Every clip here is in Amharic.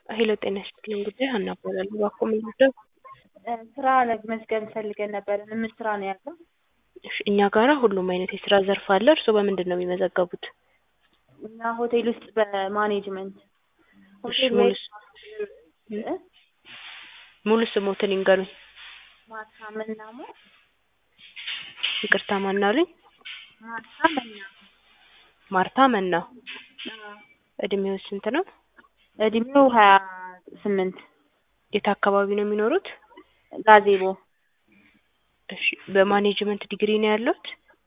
ሄሎ ጤና ይስጥልኝ ጉዳይ ሀና እባላለሁ። እባክዎ ምን ልርዳው? ስራ ለመመዝገብ ፈልገን ነበር። ምን ስራ ነው ያለው? እሺ እኛ ጋራ ሁሉም አይነት የስራ ዘርፍ አለ። እርስዎ በምንድን ነው የሚመዘገቡት? እኛ ሆቴል ውስጥ በማኔጅመንት እሺ ሆቴል ሙሉ ወይ ስ- ሙሉ ስሞትን ይንገሩኝ። ማታ መናሞ ይቅርታ ማናሉኝ? ማታ መናሞ ማርታ መና። እድሜው ስንት ነው? እድሜው ሀያ ስምንት የት አካባቢ ነው የሚኖሩት? ጋዜቦ እሺ በማኔጅመንት ዲግሪ ነው ያሉት?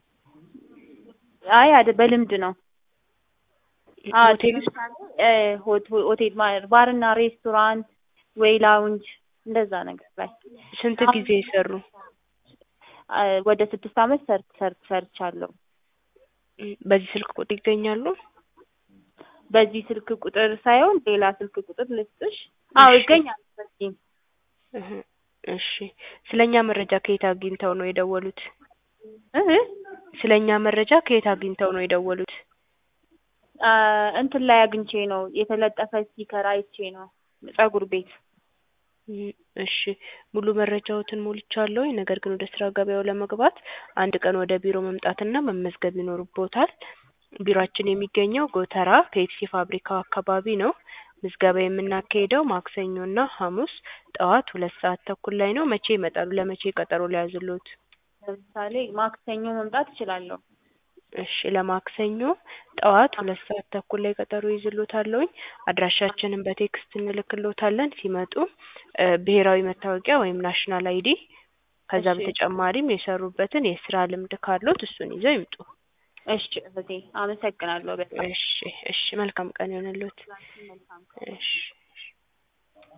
አይ አደ በልምድ ነው። አዎ ሆቴል ውስጥ ለምሳሌ እ ሆት- ሆቴል ማ- ባርና ሬስቶራንት ወይ ላውንጅ እንደዛ ነገር ላይ ስንት ጊዜ የሰሩ? አ፣ ወደ ስድስት አመት ሰርት ሰርት ሰርቻለሁ። እም፣ በዚህ ስልክ ቁጥር ይገኛሉ? በዚህ ስልክ ቁጥር ሳይሆን ሌላ ስልክ ቁጥር ልስጥሽ? አዎ እሺ። ይገኛል። በዚህ እህ፣ እሺ ስለኛ መረጃ ከየት አግኝተው ነው የደወሉት? እህ ስለኛ መረጃ ከየት አግኝተው ነው የደወሉት? አ፣ እንትን ላይ አግኝቼ ነው የተለጠፈ ስቲከር አይቼ ነው ፀጉር ቤት እም፣ እሺ ሙሉ መረጃዎትን ሞልቻለሁ። ነገር ግን ወደ ስራ ገበያው ለመግባት አንድ ቀን ወደ ቢሮ መምጣትና መመዝገብ ይኖርቦታል። ቢሮአችን የሚገኘው ጎተራ ፔፕሲ ፋብሪካው አካባቢ ነው። ምዝገባ የምናካሂደው ማክሰኞና ሐሙስ ጠዋት ሁለት ሰዓት ተኩል ላይ ነው። መቼ ይመጣሉ? ለመቼ ቀጠሮ ሊያዝልዎት? ለምሳሌ ማክሰኞ መምጣት እችላለሁ። እሺ ለማክሰኞ ጠዋት ሁለት ሰዓት ተኩል ላይ ቀጠሮ ይዝልዎታለሁኝ። አድራሻችንን በቴክስት እንልክልዎታለን። ሲመጡ እ ብሔራዊ መታወቂያ ወይም ናሽናል አይዲ ከዛ እሺ። በተጨማሪም የሰሩበትን የስራ ልምድ ካለዎት እሱን ይዘው ይምጡ። እሺ እህቴ አመሰግናለሁ በጣም እሺ እሺ መልካም ቀን ይሆንልዎት። መልካም እሺ